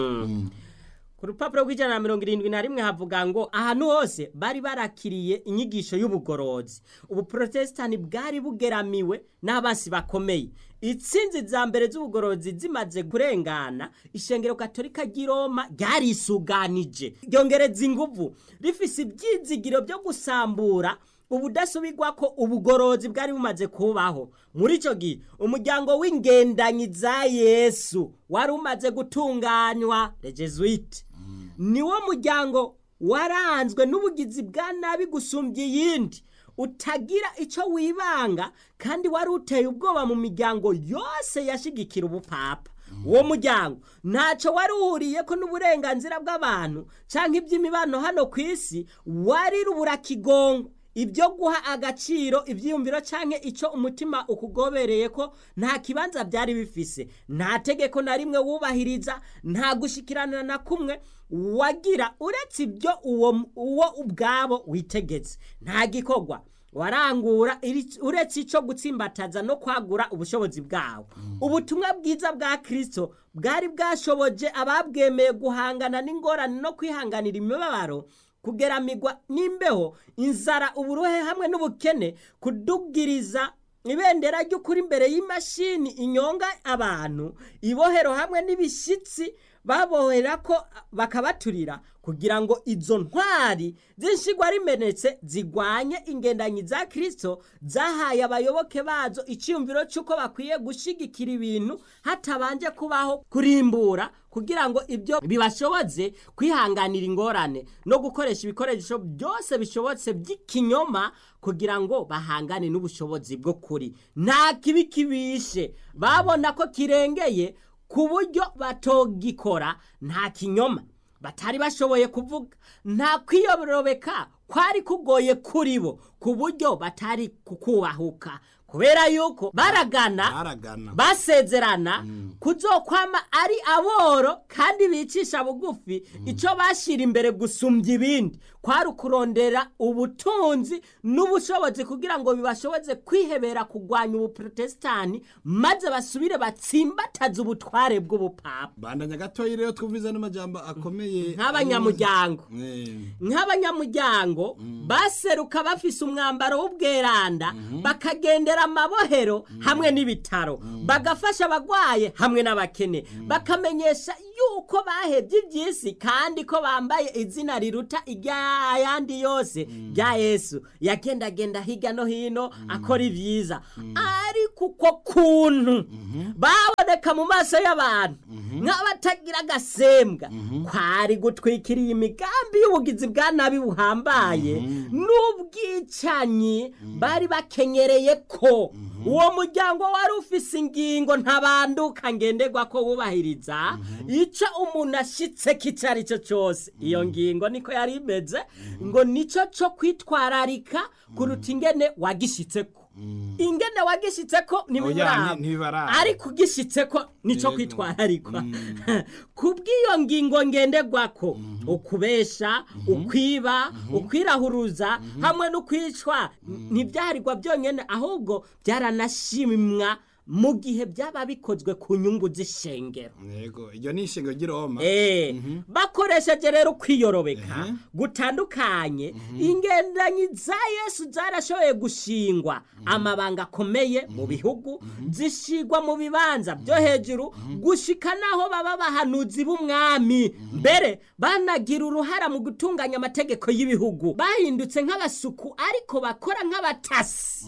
ku rupapuro rw'ijana na mirongo irindwi na rimwe havuga ngo ahantu hose bari barakiriye inyigisho y'ubugorozi ubuprotestani bwari bugeramiwe n'abasi bakomeye itsinzi za mbere z'ubugorozi zimaze kurengana ishengero katolika ry'i roma ryarisuganije ryongereza inguvu rifise ibyizigiro byo gusambura ubudasubirwa ko ubugorozi bwari bumaze kubaho muri icyo gihe umuryango w'ingendanyi za yesu wari umaze gutunganywa rejesuite niwo muryango waranzwe n'ubugizi bwa nabi gusumbya iyindi utagira icyo wibanga kandi wari uteye ubwoba mu miryango yose yashigikira ubupapa uwo muryango ntacyo wari uhuriye ko n'uburenganzira bw'abantu cyangwa iby'imibano hano ku isi wari ruburakigongo ibyo guha agaciro ibyiyumviro cyangwa icyo umutima ukugobereye ko nta kibanza byari bifise nta tegeko na rimwe wubahiriza nta gushikirana na kumwe wagira uretse ibyo uwo uwo ubwabo witegetse nta gikorwa warangura iri- uretse icyo gutsimbataza no kwagura ubushobozi bwawo ubutumwa bwiza bwa kirisito bwari bwashoboje ababwemeye guhangana n'ingorane no kwihanganira imibabaro kugeramirwa n'imbeho inzara uburuhe hamwe n'ubukene kudugiriza ibendera ry'ukuri imbere y'imashini inyonga abantu ibohero hamwe n'ibishyitsi babohera ko bakabaturira kugira ngo izo ntwari z'inshigwa rimenetse zigwanye ingendanyi za kirisito zahaye abayoboke bazo icyumviro cy'uko bakwiye gushyigikira ibintu hatabanje kubaho kurimbura kugira ngo ibyo bibashoboze kwihanganira ingorane no gukoresha ibikoresho byose bishobotse by'ikinyoma kugira ngo bahangane n'ubushobozi bwo kuri nta kibi kibishe babona ko kirengeye ku buryo batogikora nta kinyoma batari bashoboye kuvuga nta kwiyorobeka kwari kugoye kuri bo ku buryo batari kukubahuka kubera yuko baragana baragana basezerana kuzokwama ari aboro kandi bicisha bugufi icyo bashyira imbere gusumbya ibindi kwari ukurondera ubutunzi n'ubushobozi kugira ngo bibashoboze kwihebera kurwanya ubuprotestani maze basubire batsimbataze ubutware bw'ubupapa bandanya gatoya rero twumviza n'amajambo akomeye nk'abanyamuryango Eh, nk'abanyamuryango baseruka bafise umwambaro w'ubweranda bakagendera amabohero hamwe n'ibitaro bagafasha abagwaye hamwe n'abakene bakamenyesha yuko bahebye iby'isi kandi ko bambaye izina riruta iry'ayandi yose rya yesu yagendagenda hirya no hino akora ibyiza ariko uko kuntu baboneka mu maso y'abantu nk'abatagira agasembwa kwari gutwikiriye imigambi y'ubugizi bwa nabi buhambaye n'ubwicanyi bari bakenyereye ko uwo muryango wari ufise ingingo ntabanduka ngenderwa ko wubahiriza icyo umuntu ashyitse kicyo ari cyo cyose iyo ngingo niko yari imeze ngo nicyo cyo kwitwararika kuruta ingene wagishyitseko ingene wagishyitseko Oya, ntibiburaba ni- ntibibaraba. ariko ugishyitseko nicyo Yego. kwitwararikwa ku bw'iyo ngingo ngenderwako ukubesha ukwiba ukwirahuruza hamwe n'ukwicwa ntibyaharirwa byonyine ahubwo byaranashimwa mu gihe byaba bikozwe ku nyungu z'ishengero yego iryo ni ishingiro ry'iroma Eh, bakoresheje rero kwiyorobeka gutandukanye ingendanyi za yesu zarashoboye gushingwa amabanga akomeye mu bihugu zishigwa mu bibanza byo hejuru gushika naho baba abahanuzi b'umwami mbere banagira uruhara mu gutunganya amategeko y'ibihugu bahindutse nk'abasuku ariko bakora nk'abatasi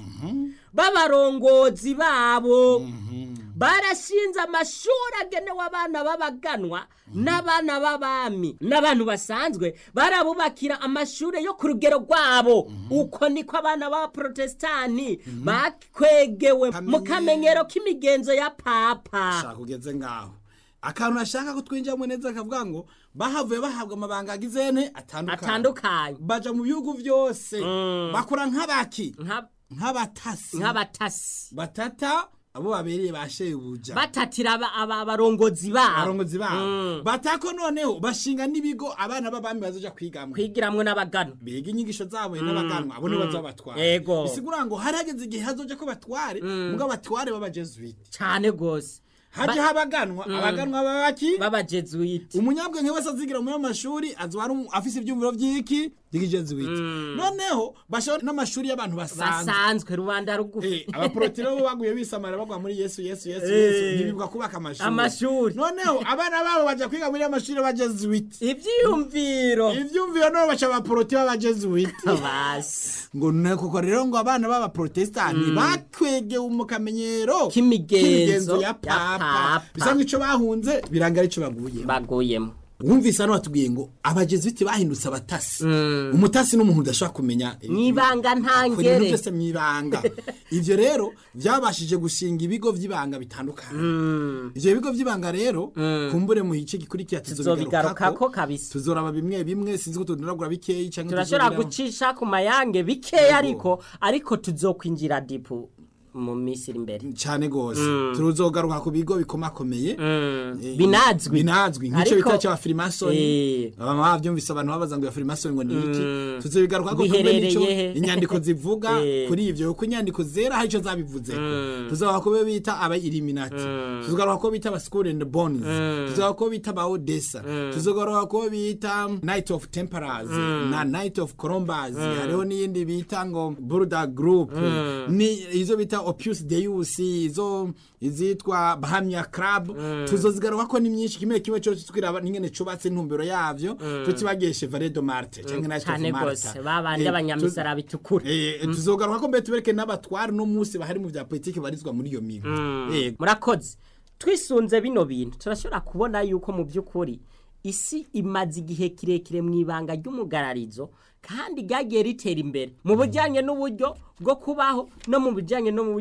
b'abarongozi babo barashinze amashuri agenewe abana b'abaganwa n'abana b'abami n'abantu basanzwe barabubakira amashuri yo ku rugero rwabo uko niko abana b'abaprotestani bakwegewe mu kamenyero k'imigenzo ya papa shaka ugeze ngaho akantu ashaka ko twinjiramo neza akavuga ngo bahavuye bahabwa amabanga agizene atandukanye atandukanye baja mu bihugu byose bakora nk'abaki Nka- nk'abatasi nk'abatasi batata abo babereye ba shebuja batatira aba- aba- abarongozi babo abarongozi babo batako noneho bashinga n'ibigo abana b'abami bazoja kwigamwo kwigiramwo n'abagano biga inyigisho zabo n'abaganwa abo nibo bazoba batwara Yego. bisigura ngo hari hageze igihe hazoja ko batware mugabo abatware b'abajesuite cane gose haje habaganwa abaganwa babaki b'abajesuite umunyabwenge wese azigira muri amashuri azwara afise ibyumviro by'iki by'ikijesuite noneho bashobora n'amashuri y'abantu basanzwe basanzwe rubanda rugufi Eh, abaporotiro bo baguye bisamara bagwa muri yesu yesu yesu Eh. yesu ntibibuka kubaka amashuri Amashuri. noneho abana babo baja kwiga muri amashuri y'abajesuite ivyiyumviro ivyumviro none baca abaporoti b'abajesuite basi ngo ne koko rero ngo abana b'abaprotestani bakwegewe mu kamenyero K'imigenzo ya ya papa papa. bisa nk'ico bahunze biranga arico baguyemo baguyemo wumvise hano batubwiye ngo abajesuite bahindutse abatasi umutasi n'umuntu udashobora kumenya eh, Mwibanga akora ibintu ntangere. byose mwibanga ivyo rero byabashije gushinga ibigo vy'ibanga bitandukanye ivyo bigo vy'ibanga rero kumbure mu gice gikurikira tuzobigarukako kabisa tuzoraba bimwe bimwe sinzi ko tudonagura bikeyi canke turashobora tuzobiraba. gucisha ku mayange bikeya ariko ariko tuzokwinjira dipu mu minsi iri imbere cyane gose tuzogaruka ku bigo bikomakomeye Eh, binazwi binazwi nk'ico Ariko- bita cya freemason Eh. baba bavyumvise abantu babaza ngo ya freemason ngo ni iki tuzobigaruka ko Biherereye nico he? inyandiko zivuga Eh. kuri ivyo kuko inyandiko zera hari ico zabivuzeko tuzogaruka ko bita aba illuminati tuzogaruka ko bita aba school and bones tuzogaruka ko bita aba odessa tuzogaruka ko bita night of temperance na night of columbus hariho n'iyindi bita ngo burda group ni izo bita opus deus izo izitwa bahamya club tuzozigaruka ko ni myinshi kimwe kimwe cyose twiraba n'ingene cubatse intumbero yavyo tutibagiye chevalier de marte canke night of cyane malta gose babandi Eh, abanyamisara bitukura Eh, tuzogaruka ko mbere tubereke n'abatwari no munsi bahari mu vya politiki barizwa muri iyo migo Yego. murakoze twisunze bino bintu turashobora kubona yuko mu by'ukuri isi imaze igihe kirekire mu ibanga ry'umugararizo kandi ryagiye ritera imbere mu bijyanye n'uburyo bwo kubaho no mu bijyanye no mu buryo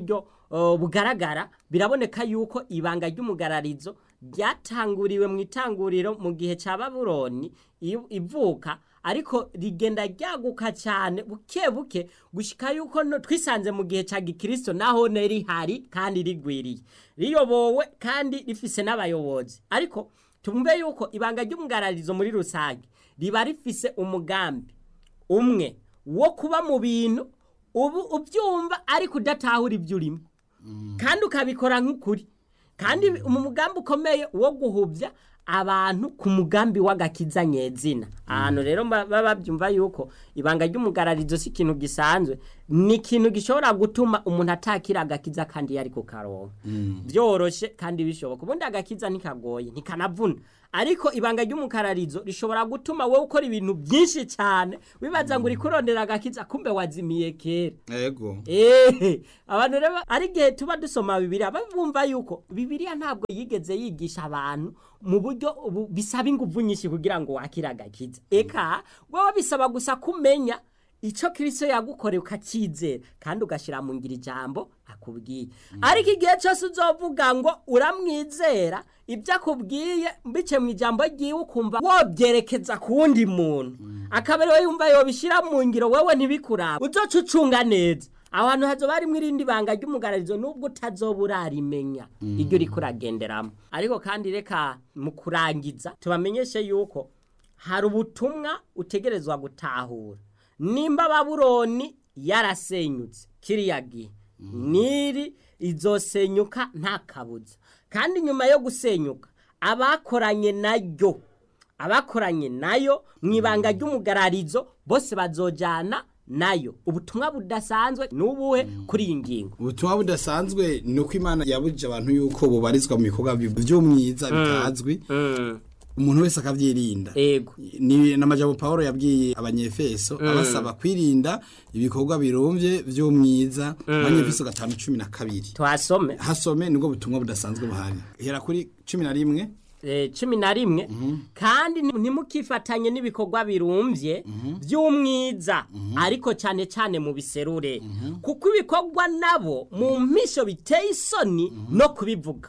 uh, bugaragara biraboneka yuko ibanga ry'umugararizo ryatanguriwe mu itanguriro mu gihe cya babuloni i- ivuka ariko rigenda ryaguka cyane buke buke gushika yuko no- twisanze mu gihe cya gikristo naho ne rihari kandi rigwiriye riyobowe kandi rifise n'abayobozi ariko tumve yuko ibanga ry'umugararizo muri rusange riba rifise umugambi umwe wo kuba mu bintu ubu ubyumva ariko udatahura ibyo urimo kandi ukabikora nk'ukuri kandi mu mugambi ukomeye wo guhubya abantu ku mugambi w'agakiza nyezina ahantu rero ba- baba babyumva yuko ibanga ry'umugararizo si ikintu gisanzwe ni ikintu gishobora gutuma umuntu atakira agakiza kandi yari ku karonka byoroshye kandi bishoboka ubundi agakiza ntikagoye ntikanavuna ariko ibanga ry'umukararizo rishobora gutuma wowe ukora ibintu byinshi cyane wibaza ngo uri kurondera agakiza kumbe wazimiye kera ego Ehe, abantu rero ari igihe tuba dusoma bibiliya bumva yuko bibiliya ntabwo yigeze yigisha abantu mu buryo ubu- bisaba ingufu nyinshi kugira ngo wakire agakiza eka wowe bisaba gusa kumenya icyo kirisito yagukoreye ukacyizera kandi ugashyira mu ngiro ijambo akubwiye ariko igihe cyose uzovuga ngo uramwizera ibyo akubwiye mbice mu ijambo ryiwe ukumva wobyerekeza ku wundi muntu akaba ariwe yumva yobishyira mu ngiro wowe ntibikurabe uzoca ucunga neza aho hantu hazoba harimo irindi banga ry'umugararizo nubwo utazoba urarimenya iryo uriko uragenderamo ariko kandi reka mu kurangiza tubamenyeshe yuko hari ubutumwa utegerezwa gutahura nimba babuloni yarasenyutse kiriya gihe niri izosenyuka nta kabuza kandi nyuma yo gusenyuka abakoranye nayo abakoranye nayo mu ibanga ry'umugararizo bose bazojana nayo ubutumwa budasanzwe n'ubuhe kuri iyi ngingo ubutumwa budasanzwe ni uko imana yabujije abantu yuko bubarizwa mu bikorwa by'umwiza bitazwi umuntu wese akabyirinda ego ni n'amajambo paul yabwiye abanyefeso abasaba kwirinda ibikorwa birumbye by'umwiza abanyefeso gatanu cumi na kabiri tuhasome hasome nibwo butumwa budasanzwe buhari hera kuri cumi na rimwe eh, cumi na rimwe kandi ni- ntimukifatanye n'ibikorwa birumbye by'umwiza ariko cyane cyane mu biserure kuko ibikorwa nabo mu mpisho biteye isoni no kubivuga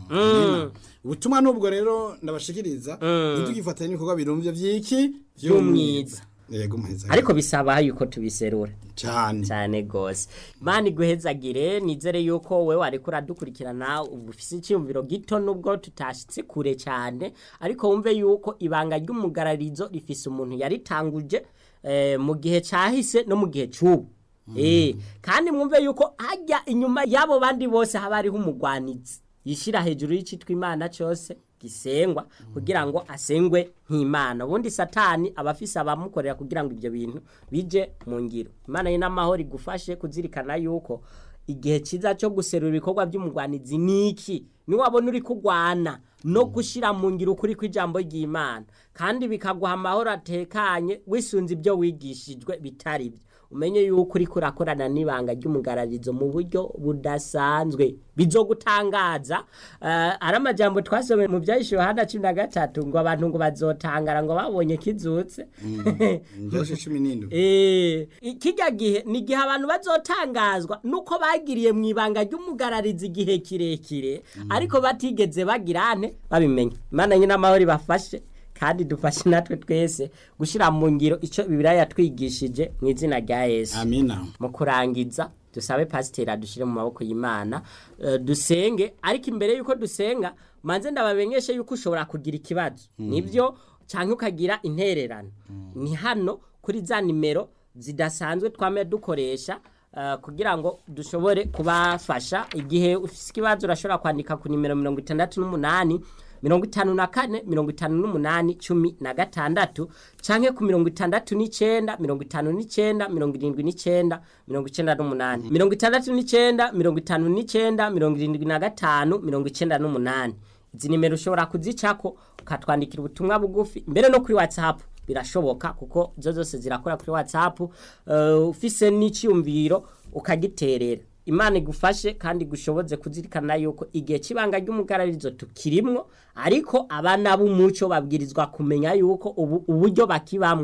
Mm. ubutumwa n'ubwo rero ndabashikiriza ntitugifatanye n'ibikorwa birumbye by'iki By'umwiza. yego muheza ariko bisaba yuko tubiserura cyane cyane gose mani guhezagire nizere yuko wewe ariko uradukurikirana ufise icyumviro gito nubwo tutashitse kure cyane ariko wumve yuko ibanga ry'umugararizo rifise umuntu yaritanguje eh, mu gihe cyahise no mu gihe cy'ubu Eh, kandi mwumve yuko hajya inyuma y'abo bandi bose haba hariho umugwanizi yishyira hejuru y'icitwa imana cyose gisengwa kugira ngo asengwe nk'imana ubundi satani aba afise abamukorera kugira ngo ibyo bintu bije mu ngiro imana ye n'amahoro igufashe kuzirikana yuko igihe cyiza cyo guserura ibikorwa by'umugwanizi ni iki niwabona uri kugwana no gushyira mu ngiro ukuri kw'ijambo ry'imana kandi bikaguha amahoro atekanye wisunze ibyo wigishijwe bitari byo umenye yuko uri kurakorana n'ibanga ry'umugararizo mu buryo budasanzwe bizogutangaza uh, ari amajambo twasomye mu byahishuwe hana cumi na gatatu ngo abantu ngo bazotangara ngo babonye kizutse njoshe cumi n'indwi Eh, kijya gihe ni igihe abantu bazotangazwa nuko bagiriye mu ibanga ry'umugararizi igihe kirekire ariko batigeze bagira ane babimenya imana nyine amahoro ibafashe kandi dufashe natwe twese gushyira mu ngiro icyo bibiriya yatwigishije mu izina rya yesu amina mu kurangiza dusabe pasiteri adushyire mu maboko y'imana eh, dusenge ariko imbere y'uko dusenga manze ndabamenyeshe yuko ushobora kugira ikibazo nibyo cyangwa ukagira intererano ni hano kuri za nimero zidasanzwe twame dukoresha eh, kugira ngo dushobore kubafasha igihe ufite ikibazo urashobora kwandika ku nimero mirongo itandatu n'umunani mirongo itanu na kane mirongo itanu n'umunani cumi na gatandatu canke ku mirongo itandatu n'icenda mirongo itanu n'icenda mirongo irindwi n'icenda mirongo icenda n'umunani mirongo itandatu n'icenda mirongo itanu n'icenda mirongo irindwi na gatanu mirongo icenda n'umunani izi nimero ushobora kuzicako ukatwandikira ubutumwa bugufi mbere no kuri whatsapp birashoboka kuko zo zose zirakora kuri whatsapp uh, ufise n'icyumviro ukagiterera imana igufashe kandi gushoboze kuzirikana yuko igihe cy'ibanga ry'umugararizo tukirimwo ariko abana b'umuco babwirizwa kumenya yuko ubu uburyo bakibamwo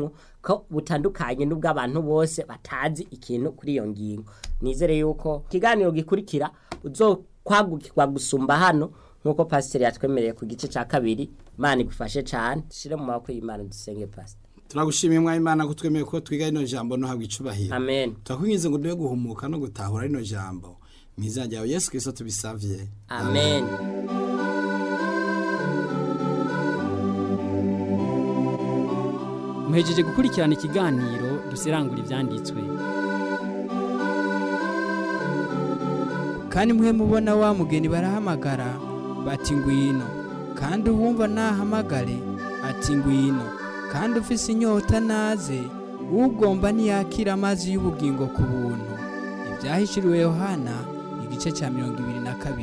ko butandukanye n'ubw'abantu bose batazi ikintu kuri iyo ngingo nizere yuko ikiganiro gikurikira uzokwagukirwa gusumba hano nk'uko pasiteri yatwemereye ku gice cya kabiri imana igufashe cyane dushyire mu maboko y'imana dusenge pasiteri turagushimiye mwa imana ko twemeye ko twiga rino jambo no habwa icubahiro amen turakwinginze ngo dube guhumuka no gutahura rino jambo mu izina ryawe yesu kirisito tubisavye amen muhejeje gukurikirana ikiganiro dusirangura ibyanditswe kandi mwe mubona wa mugeni barahamagara bati ngwino kandi uwumva nahamagare ati ngwino kandi ufise inyota naze ugomba ntiyakira amazi y'ubugingo ku buntu ibyahishuriwe yohana igice cya mirongo ibiri na kabiri